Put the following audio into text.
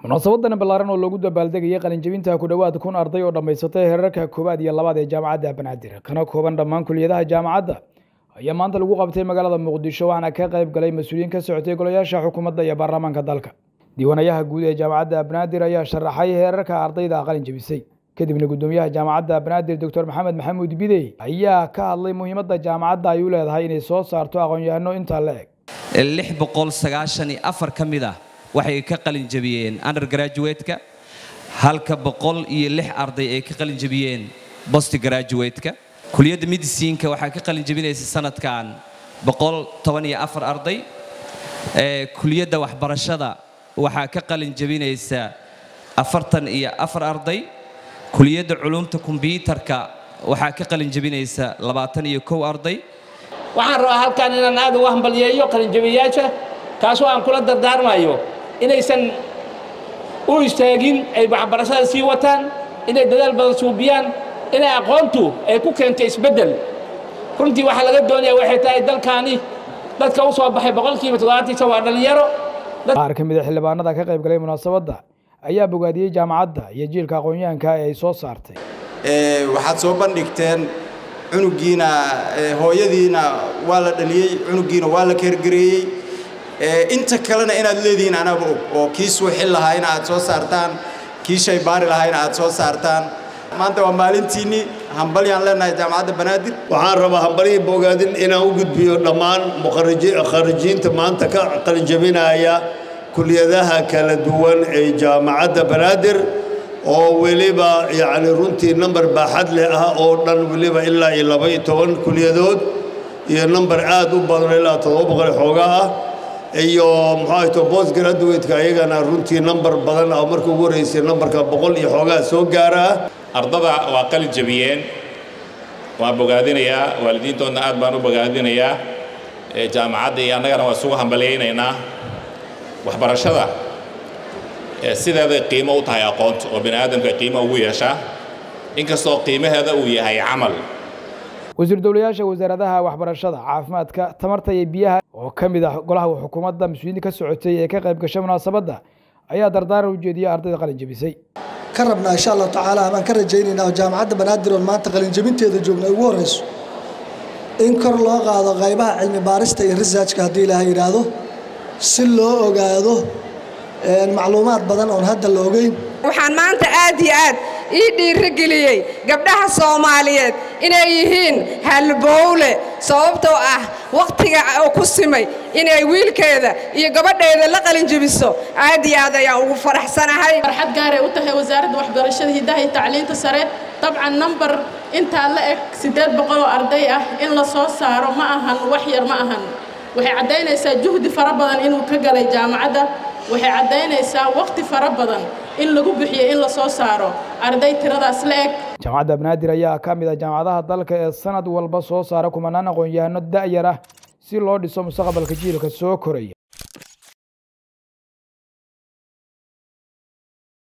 munaasabadan ballaaran oo loogu dabaaldegayay qalinjebinta ku dhowaad kun arday oo dhammaysatay heerarka koowaad iyo labaad ee jaamacadda banaadir kana kooban dhammaan kuliyadaha jaamacadda ayaa maanta lagu qabtay magaalada muqdisho waxaana ka qayb galay mas-uuliyiin ka socotay golayaasha xukuumadda iyo baarlamaanka dalka diiwaanayaha guud ee jaamacadda banaadir ayaa sharaxay heerarka ardayda qalin jebisay kadibna guddoomiyaha jaamacadda banaadir doctor maxamed maxamuud bidey ayaa ka hadlay muhiimadda jaamacadda ay u leedahay inay soo saarto aqoon-yahano intaa la eg lix boqol sagaashan iyo afar ka mid ah waxay ka qalin jebiyeen undergraduate-ka halka boqol iyo lix arday ay ka qalin jebiyeen bost graduate-ka kuliyadda mediciinka waxaa ka qalin jebinaysa sanadkan boqol toban iyo afar arday kuliyadda waxbarashada waxaa ka qalin jebinaysa afartan iyo afar arday kuliyadda culumta kombyuutarka waxaa ka qalin jebinaysa labaatan iyo kow arday waxaan rabaa halkan inaan aad uga hambalyeeyo qalinjabiyayaasha kaasoo aan kula dardaarmayo inaysan u istaagin ay waxbarashada sii wataan inay dadaal badan suubiyaan inay aqoontu ay ku keentay isbeddel runtii waxaa laga doonaya waxay tahay dalkaani dadka u soo baxay boqolkiiba toddobaatiisa waa dhallinyaro qaar ka mid a xildhibaanada ka qayb galay munaasabadda ayaa bogaadiyey jaamacadda iyo jiilka aqoon-yahanka ee ay soo saartay waxaad soo bandhigteen cunugiina hooyadiina waa la dhaliyey cunugiina waa la keergareeyey inta kalena inaad leedihiin anaaba og oo kii suuxin lahaayna aad soo saartaan kii shaybaari lahaayna aad soo saartaan maanta waa maalintiinnii hambalyaan leenahay jaamacadda banaadir waxaan rabaa hambalyii bogaadin inaan u gudbiyo dhammaan mukharijiinta maanta ka qalinjabinaya kuliyadaha kala duwan ee jaamacadda banaadir oo weliba yacni runtii namber baaxad leh ah oo dhan weliba ilaa iyo laba-iyo toban kuliyadood iyo namber aad u badan ilaa toddoba boqol xoogaa ah iyo muxuu ahayto bost graduate-ka ayagana runtii namber badan oo marka ugu horreysay namberka boqol iyo xoogaa soo gaara ah ardada waa qalin jabiyeen waan bogaadinayaa waalidiintoodna aad baan u bogaadinayaa jaamacadda iyo annagana waan isugu hambalyaynaynaa waxbarashada sideeday qiimo u tahay aqoonta oo bini aadamka qiimo ugu yeeshaa inkastoo qiimaheeda uu yahay camal wasiir dowlayaasha wasaaradaha waxbarashada caafimaadka tamarta iyo biyaha oo ka mid ah golaha xukuumadda mas-uuliyiinta ka socotay ee ka qayb gashay munaasabadda ayaa dardaaran u jeediyey ardayda qalin jebisay ka rabnaa insha allahu tacaala amaan ka rajaynaynaa oo jaamacadda banaadir oon maanta qalinjebinteeda joogna ugu horrayso in kor loo qaado qaybaha cilmi baarista iyo risaajka haddii ilaahay yidhaahdo si loo ogaado macluumaad badan oon hadda la ogeyn waxaan maanta aad iyo aad ii dhiirigeliyey gabdhaha soomaaliyeed inay yihiin halbowle sababtoo ah wakhtiga oo ku simay inay wiilkeeda iyo gabadheeda la qalinjebiso aad iyo aad ayaan ugu faraxsanahay farxad gaaray u tahay wasaaradda waxbarashada hiddaha iyo tacliinta sare dabcan nambar intaa la eg siddeed boqol oo arday ah in la soo saaro ma ahan wax yar ma ahan waxay caddaynaysaa juhdi fara badan inuu ka galay jaamacadda waxay caddaynaysaa wakhti fara badan in lagu bixiyo in la soo saaro arday tiradaas la eg jaamacadda banaadir ayaa ka mid ah jaamacadaha dalka ee sanad walba soo saara kumanaan aqoon-yahano da'yar ah si loo dhiso mustaqbalka jiilka soo koraya